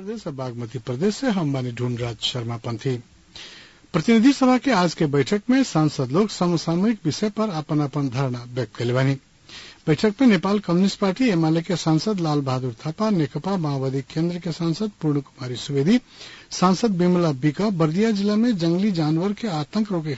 प्रदेश और बागमती प्रदेश से हम बानी ढूंढराज शर्मा पंथी प्रतिनिधि सभा के आज के बैठक में सांसद लोग समसामयिक विषय पर अपन अपन धारणा व्यक्त कैले बानी बैठक में नेपाल कम्युनिस्ट पार्टी एमाले के सांसद लाल बहादुर थापा नेकपा माओवादी केन्द्र के सांसद पूर्ण कुमारी सुवेदी सांसद विमला विक बर्दिया जिला में जंगली जानवर के आतंक रोके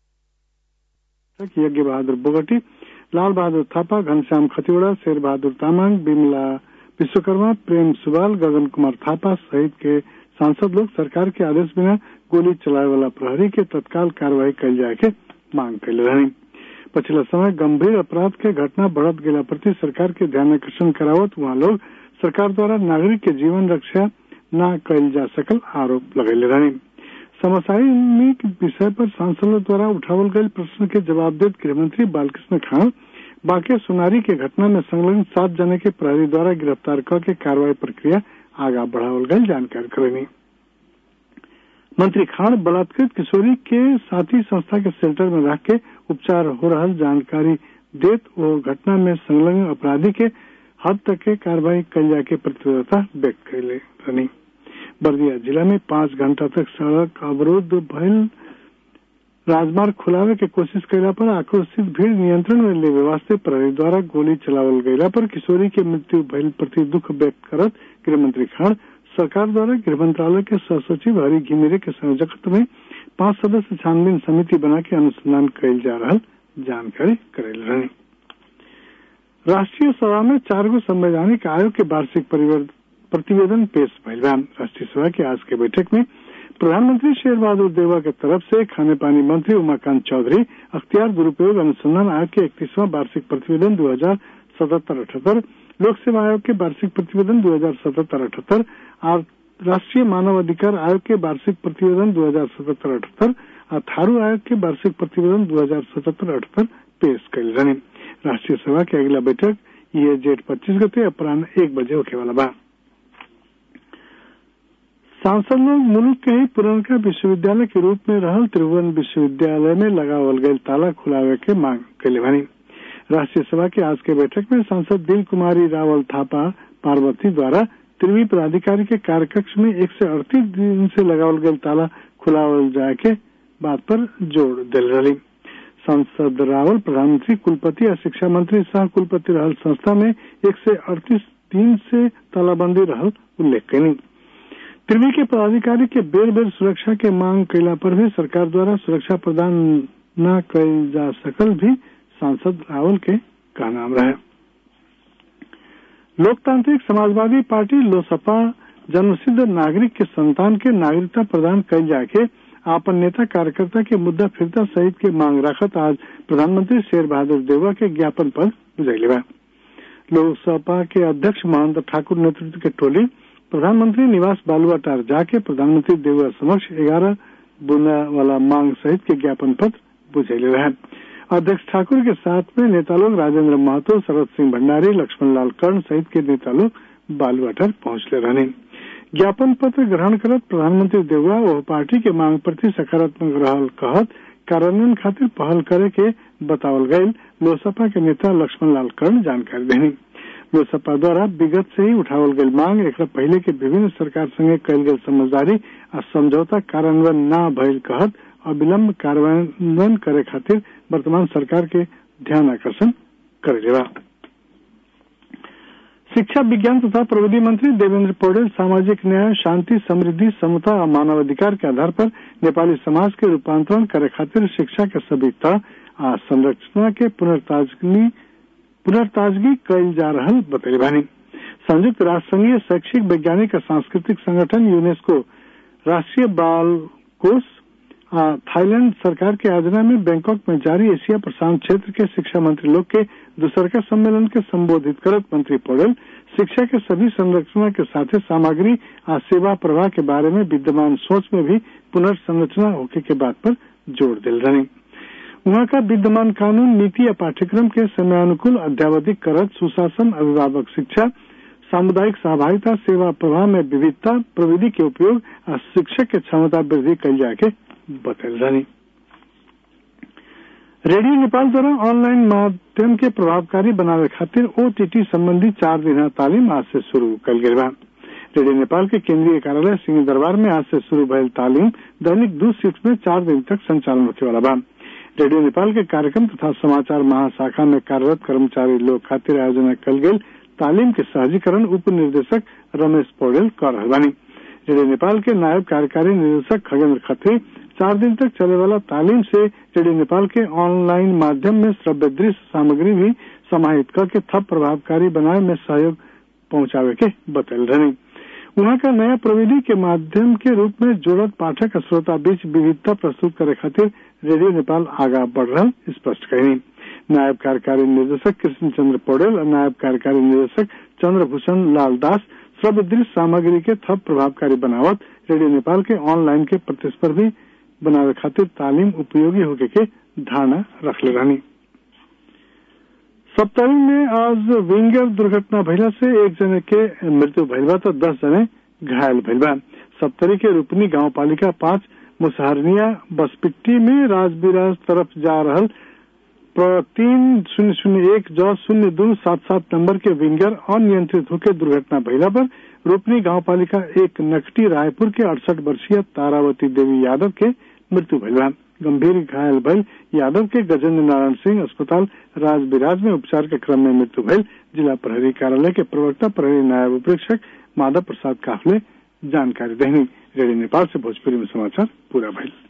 यज्ञ बहादुर बोगटी लाल बहादुर थापा घनश्याम खतिवड़ा शेर बहादुर तामाङ विमला विश्वकर्मा प्रेम सुवाल गगन कुमार थापा सहित के सांसद लोग सरकार के आदेश बिना गोली चलाए वाला प्रहरी के तत्काल कार्रवाई कल जाए के मांग कैले रही पछिला समय गंभीर अपराध के घटना बढ़त गेला प्रति सरकार के ध्यान आकर्षण करावत वहाँ लोग सरकार द्वारा नागरिक के जीवन रक्षा न कैल जा सकल आरोप लगेले रही समसामयिक विषय पर सांसदों द्वारा उठावल गये प्रश्न के जवाब देते गृहमंत्री बालकृष्ण खान बांके सुनारी के घटना में संलग्न सात जने के प्रहरी द्वारा गिरफ्तार करके कार्रवाई प्रक्रिया आगा बढ़ावल गई जानकारी करेनी मंत्री खान बलात्कृत किशोरी के साथी संस्था के शेल्टर में रख के उपचार हो रहा जानकारी देत वो घटना में संलग्न अपराधी के हद तक के कार्रवाई कल जाके प्रतिबद्धता व्यक्त कैले रही बर्दिया जिला में पांच घंटा तक सड़क अवरोध भइल राजमार्ग खुलावे के कोशिश कैला पर आक्रोशित भीड़ नियंत्रण में लेवे वास्ते प्रहरी द्वारा गोली चलावल गयला पर किशोरी के मृत्यु भइल प्रति दुख व्यक्त करत गृहमंत्री खान सरकार द्वारा गृह मंत्रालय के सहसचिव हरि घिमिरे के संयोजकत्व में पांच सदस्य छानबीन समिति बना के अनुसंधान कैल जा रहा जानकारी करेल रही राष्ट्रीय सभा में चार गो संवैधानिक आयोग के वार्षिक प्रतिवेदन पेश भइल राष्ट्रीय सभा के आज के बैठक में प्रधानमंत्री शेर बहादुर देवा के तरफ से खाने पानी मंत्री उमाकांत चौधरी अख्तियार दुरुपयोग अनुसंधान आयोग के इकतीसवां वार्षिक प्रतिवेदन दो हजार सतहत्तर अठहत्तर लोक सेवा आयोग के वार्षिक प्रतिवेदन दो हजार सतहत्तर अठहत्तर और राष्ट्रीय मानव अधिकार आयोग के वार्षिक प्रतिवेदन दो हजार सतहत्तर अठहत्तर और थारू आयोग के वार्षिक प्रतिवेदन दो हजार सतहत्तर अठहत्तर पेश कल रहे राष्ट्रीय सभा के अगला बैठक ये जेठ पच्चीस गते अपराह एक बजे होने वाला बा सांसद लोग मुल्क के ही पुरनका विश्वविद्यालय के रूप में रहल त्रिभुवन विश्वविद्यालय में लगावल गये ताला खुलावे के मांग कैले बनी राष्ट्रीय सभा के आज के बैठक में सांसद दिल कुमारी रावल थापा पार्वती द्वारा त्रिवी प्राधिकारी के कार्यकक्ष में एक से अड़तीस दिन से लगावल गये ताला खुलावल जाए के बात पर जोर दिल रही सांसद रावल प्रधानमंत्री कुलपति और शिक्षा मंत्री सह कुलपति रहल संस्था में एक से अड़तीस दिन से तालाबंदी रहल उल्लेख कैनी त्रिवी के पदाधिकारी के बेर बेर सुरक्षा के मांग कैला पर भी सरकार द्वारा सुरक्षा प्रदान न कैल जा सकल भी सांसद रावल के कहनाम रहे लोकतांत्रिक समाजवादी पार्टी लोसपा जन्मसिद्ध नागरिक के संतान के नागरिकता प्रदान कैल जाके आपन नेता कार्यकर्ता के मुद्दा फिरता सहित के मांग रखत आज प्रधानमंत्री शेर बहादुर देवा के ज्ञापन पर बुझैले बा लोकसभा के अध्यक्ष महंत ठाकुर नेतृत्व के टोली प्रधानमंत्री निवास बालुआटार जाके प्रधानमंत्री देवरा समक्ष ग्यारह बुना वाला मांग सहित के ज्ञापन पत्र बुझेले रहे अध्यक्ष ठाकुर के साथ में नेता लोग राजेंद्र महतो शरद सिंह भंडारी लक्ष्मण लाल कर्ण सहित के नेता लोग बालुआटार पहुंचले रहने ज्ञापन पत्र ग्रहण करत प्रधानमंत्री देवरा वह पार्टी के मांग प्रति सकारात्मक रहल कहत कार्यान्वयन खातिर पहल करे के बतावल गये लोसपा के नेता लक्ष्मण लाल कर्ण जानकारी देनी लोसपा द्वारा विगत से ही उठावल गई मांग एक पहले के विभिन्न सरकार संगे कल गई समझदारी और समझौता कार्यान्वयन न भइल कहत अविलंब कार्यान्वयन करे खातिर वर्तमान सरकार के ध्यान आकर्षण करेगा शिक्षा विज्ञान तथा प्रविधि मंत्री देवेंद्र पौडेल सामाजिक न्याय शांति समृद्धि समता और मानवाधिकार के आधार पर नेपाली समाज के रूपांतरण करे खातिर शिक्षा के सभी तह आ संरचना के पुनर्ताजगी पुनर्ताजगी कैल जा रहा बतैले बानी संयुक्त राष्ट्र संघीय शैक्षिक वैज्ञानिक और सांस्कृतिक संगठन यूनेस्को राष्ट्रीय बाल कोष थाईलैंड सरकार के आयोजना में बैंकॉक में जारी एशिया प्रशांत क्षेत्र के शिक्षा मंत्री लोग के दूसरका सम्मेलन के संबोधित करत मंत्री पौडेल शिक्षा के सभी संरचना के साथ सामग्री और सेवा प्रवाह के बारे में विद्यमान सोच में भी पुनर्संरचना होने के बात पर जोर दिल रहे वहाँ का विद्यमान कानून नीति या पाठ्यक्रम के समयानुकूल अध्यावधिक करत सुशासन अभिभावक शिक्षा सामुदायिक सहभागिता सेवा प्रवाह में विविधता प्रविधि के उपयोग और शिक्षक के क्षमता वृद्धि कल जाके बतल रही रेडियो नेपाल द्वारा ऑनलाइन माध्यम के प्रभावकारी बनावे खातिर ओटीटी संबंधी चार दिन तालीम आज से शुरू कल गई बा रेडियो नेपाल के केंद्रीय कार्यालय सिंह दरबार में आज से शुरू भयल तालीम दैनिक दो शिफ्ट में चार दिन तक संचालन होने वाला बा रेडियो नेपाल के कार्यक्रम तथा समाचार महाशाखा में कार्यरत कर्मचारी लोग खातिर आयोजना कल गई तालीम के सहजीकरण उप निर्देशक रमेश पौडेल कर रहे बानी रेडियो नेपाल के नायब कार्यकारी निदेशक खगेंद्र खत्री चार दिन तक चले वाला तालीम से रेडियो नेपाल के ऑनलाइन माध्यम में श्रव्य दृश्य सामग्री भी समाहित करके थप प्रभावकारी बनाए में सहयोग पहुंचावे के बतल रहे वहां का नया प्रविधि के माध्यम के रूप में जोड़त पाठक श्रोता बीच विविधता प्रस्तुत करे खातिर रेडियो नेपाल आगा बढ़ रहा स्पष्ट कही नायब कार्यकारी निर्देशक कृष्ण चंद्र पौडेल और नायब कार्यकारी निर्देशक चंद्रभूषण लाल दास श्रव्य दृश्य सामग्री के थप प्रभावकारी बनावत रेडियो नेपाल के ऑनलाइन के प्रतिस्पर्धी बनावे खातिर तालीम उपयोगी होके के धारणा रखले रहनी सप्तरी में आज विंगर दुर्घटना भइला से एक जने के मृत्यु भइल बा तो दस जने घायल भइल बा सप्तरी के रूपनी गांव पालिका पांच मुसहरनिया बसपिट्टी में राजबिराज तरफ जा रहल तीन शून्य शून्य एक जौ शून्य दो सात सात नंबर के विंगर अनियंत्रित होकर दुर्घटना भइला पर रूपनी गांव पालिका एक नकटी रायपुर के अड़सठ वर्षीय तारावती देवी यादव के मृत्यु भइल बा गंभीर घायल भइल यादव के गजेंद्र नारायण सिंह अस्पताल राजबिराज में उपचार के क्रम में मृत्यु भइल जिला प्रहरी कार्यालय के प्रवक्ता प्रहरी नायब उपरीक्षक माधव प्रसाद काफले जानकारी देनी रेडियो नेपाल से भोजपुरी में समाचार पूरा भइल